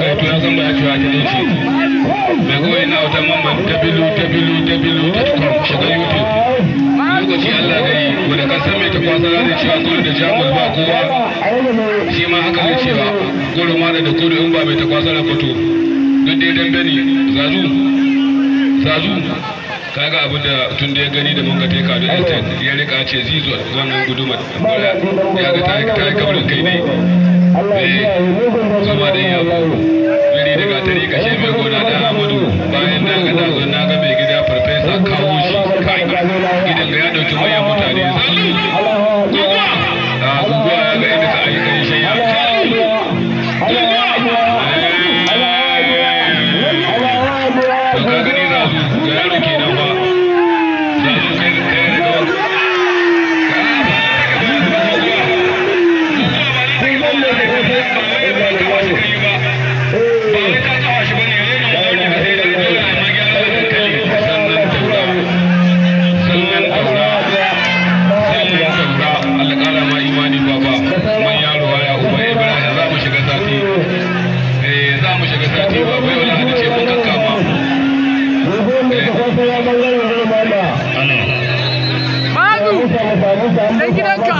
ya to ya san ba ya cewa ta ne ce mai kawai na wata mamban tabilu tabilu tabilu ta tukam shiga youtube lokaci allah gari wanda kan san mai ta kwasa da cewa gudu da jamus ba kowa shi ma haka ne cewa gudu ma da kudu in ba mai ta kwasa da fito duk dai dambe ne zazu zazu kaga abin da tun da ya gani da mun ga teka da estate ya rika ce zizo wannan gudumar bara ya ga ta yi kabrin kai ne zama da yau biri da gatari kashe mai gona da amadu bayan na ga dazo na ga mai gida farfesa kawo shi kai gidan ga ya dauki manyan mutane zazu guguwa a guguwa ya ga inda ka ayyukan shi ya to ka gani zazu ga yaro kenan ba zazu kai kai da gaba Dan gidanka.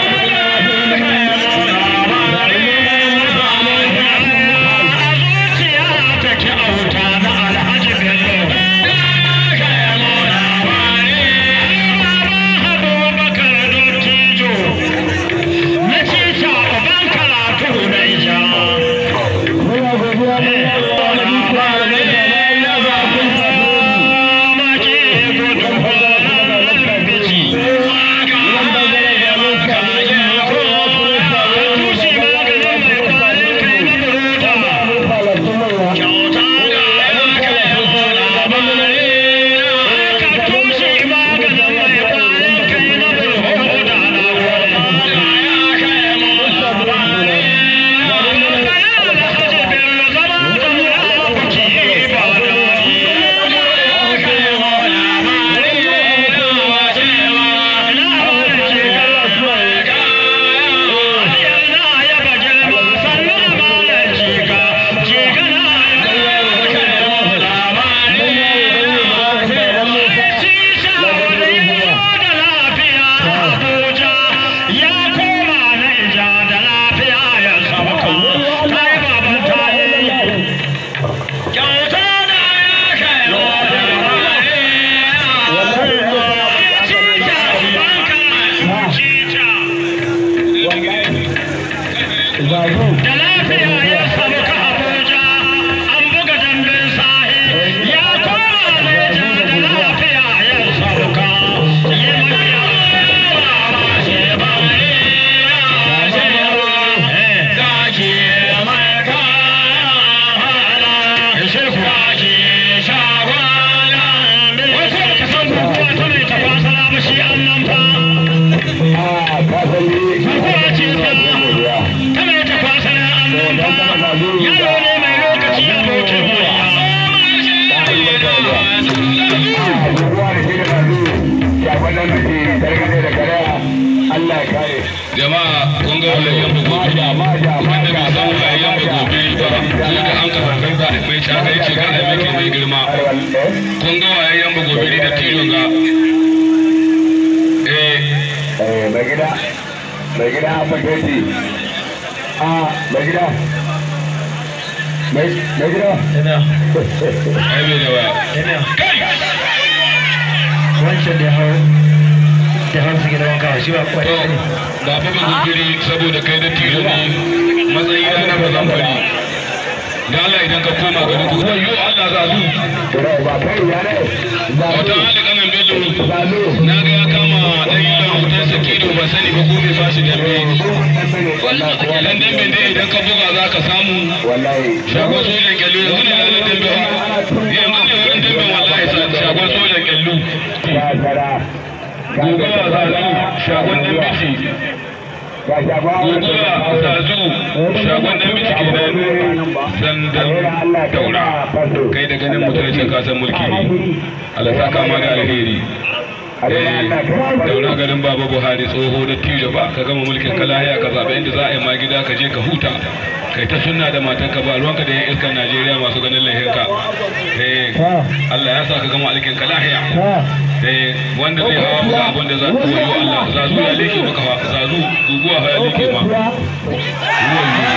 Da lafiya ya samu ka Abuja, an buga dambin sahi, ya koma Neja da lafiya ya samu ka. Yi mafiya ba shi ba ne, ba shi ba, zaki mai kala, zaki shagwala. Wasu da ka san kukuwa ta mai tafasara ba shi an nan fa. Kukuwa ce ta tana ta kwasa na annaba yaro ne mai lokaci abokin jama'a kun ga walayyan bugobiri wanda bai san walayyan bugobiri ba ko da an ka zangar za a mai shagai ce ga aimake mai girma kun ga walayyan bugobiri da tilon ga eh mai gida mai gida a faketi a mai gida mai gida ai bai da waya kai wancan da hau da hau su gidan wanka shi ba to kwai ne ba fa bugobiri saboda kai da tilo ne matsayi na ba zan bari da Allah idan ka koma ga duk wayo Allah za zu Kira ba kai ya ne wata hali kanan bello na ga ya kama dan yi da hoton sakido ba sani ba ko bai fashi dambe idan dambe ne idan ka buga za ka samu wallahi shagon sojan kyallu yanzu ne ranar dambe ba yanzu ne wurin dambe wallahi sa- shagon sojan kyallu ya tara gobe a zazu shagon dambe ce ga shaba gobe a zazu shagon dambe ce kenan sandan daura kai da ganin mutum ce ka san mulki ne Allah saka ma da alheri daura garin baba buhari tsoho da tijo ba ka gama mulkin ka lahiya ka zaɓi inda za a yi ma gida ka je ka huta kai ta sunna da matan ka ba ruwanka da yan iskan najeriya masu ganin lahinka eh allah ya sa ka gama alkin ka lahiya eh wanda zai hawa ga abin da za ku yi allah zazu ya leke maka fa zazu guguwa ya leke ma